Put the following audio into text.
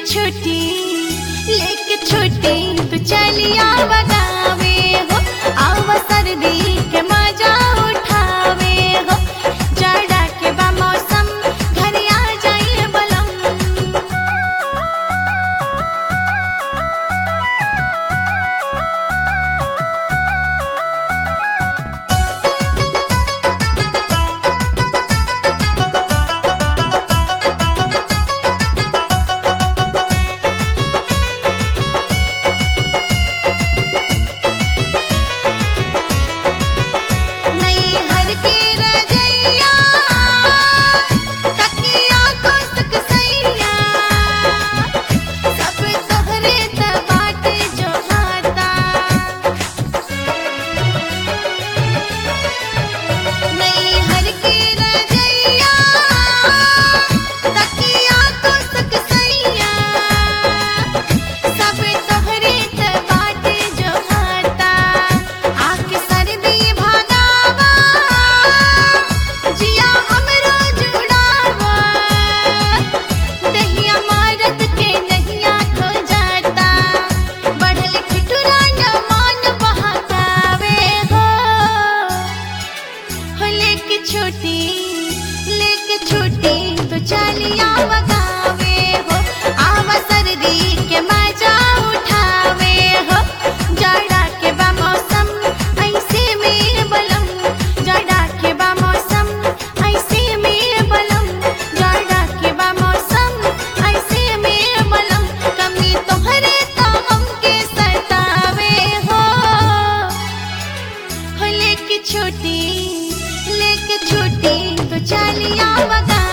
छुट्टी लेके छुट्टी तू चलिया बगावे हो आवा सर्दी के मजा उठावे हो जाड़ा के बा मौसम घर आ जाइए बलम नहीं हर के रजैया तकिया को सकसैया सब तोहरे त बाटे जो हाता नहीं हर के रजैया तकिया को सकसैया सब तोहरे त बाटे जो हाता आके सर्दी भगावा जिया हमरो जुड़ावा दहिया मारत के नहिया खो जाता बढ़ल ठिठुरा न मान बहकावे हो हो लेके छोटी लेके छोटी तो चलिया बगावे हो आवा सर्दी के मजा उठावे हो जाड़ा के बा मौसम ऐसे में बलम जाड़ा के बा मौसम ऐसे में बलम जाड़ा के बा मौसम ऐसे में बलम कमी तोहरे तो हमके सतावे हो हो लेके छोटी लेके छोटी तो चलिया बगा